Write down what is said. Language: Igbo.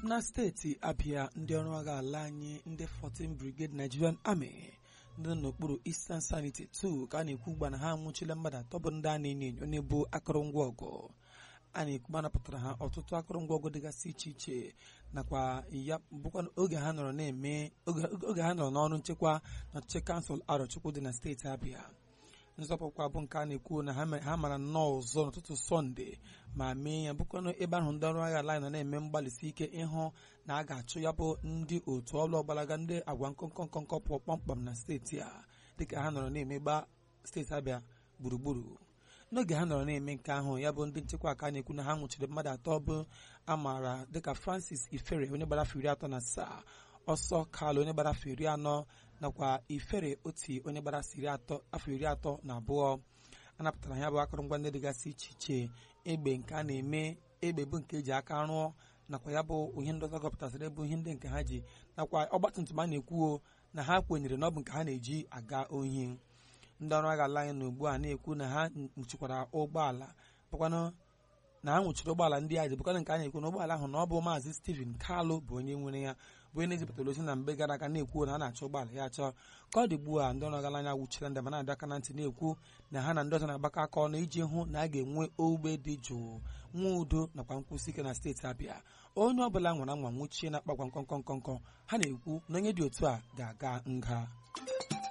na steeti abịa ndị ọrụ agha ala anyị ndị 14 brigade nigerian army ndị nọ n'okpuru eastern sanity 2 ka a na-ekwu ugbu a na ha anwụchila mmadụ atọ bụ ndị a na-enyo enyo na-ebu akụrụngwa ọgụ a na-ekwu manapụtara ha ọtụtụ akụrụngwa ọgụ dịgasị iche iche nakwa ya bụkwa oge ha nọrọ na-eme oge ha nọrọ n'ọrụ nchekwa n'ọchịchị kansụl arọchukwu dị na steeti abịa nzọpụkwa bụ nke a na-ekwu na ha mara nnọọ ụzọ n'ụtụtụ sọnde ma mee ya bụkwanụ ebe ahụ ndị ọrụ agha ala nọ na-eme mgbalịsi ike ịhụ na a ga-achụ ya bụ ndị otu ọlụ ọgbalaga ndị agwa nkọnkọ nkọnkọ pụọ kpọmkpam na steeti a dịka ha nọrọ na-emegba steeti abịa gburugburu n'oge ha nọrọ na-eme nke ahụ ya bụ ndị nchekwa ka a na-ekwu na ha nwụchiri mmadụ atọ bụ amaara dịka francis ifere onye gbara afọ iri atọ na asaa ọsọ kalụ onye gbara afọ iri anọ nakwa ifere oti onye gbara afọ iri atọ na abụọ a napụtara ya bụ akụrụngwa ndị dịgasị iche iche egbe nke a na-eme egbe bụ nke eji aka rụọ nakwa ya bụ ihe ndị ọzọ gọpụtasịrị bụ ihe ndị nke ha ji nakwa ọgbatumtum a na-ekwuo na ha kwenyere na ọ bụ nke ha na-eji aga ohi ndị ọrụ agha ala anyị na ugbu a na-ekwu na ha nwụchikwara ụgbọala bụkwanụ na ha nwụchiri ụgbọala ndị a ji bụkwanụ nke a na-ekwu na ụgbọala ahụ na ọ bụ maazị Stephen Kalụ bụ onye nwere ya bụ onye na-ezipụtara ozi na mgbe gara aga na-ekwu na ha na-achọ ụgbọala ya achọ ka ọ dị ugbu a ndị ọrụ agha anya nwụchiri ndị ma na-adọ aka na ntị na-ekwu na ha na ndị ọzọ na-agbakọ aka ọnụ iji hụ na a ga-enwe ogbe dị jụụ nwa udo nakwa nkwụsị ike na steeti Abịa onye ọ bụla nwere anwa nwụchie na akpagwa nkọnkọ nkọnkọ ha na-ekwu na onye dị otu a ga-aga nga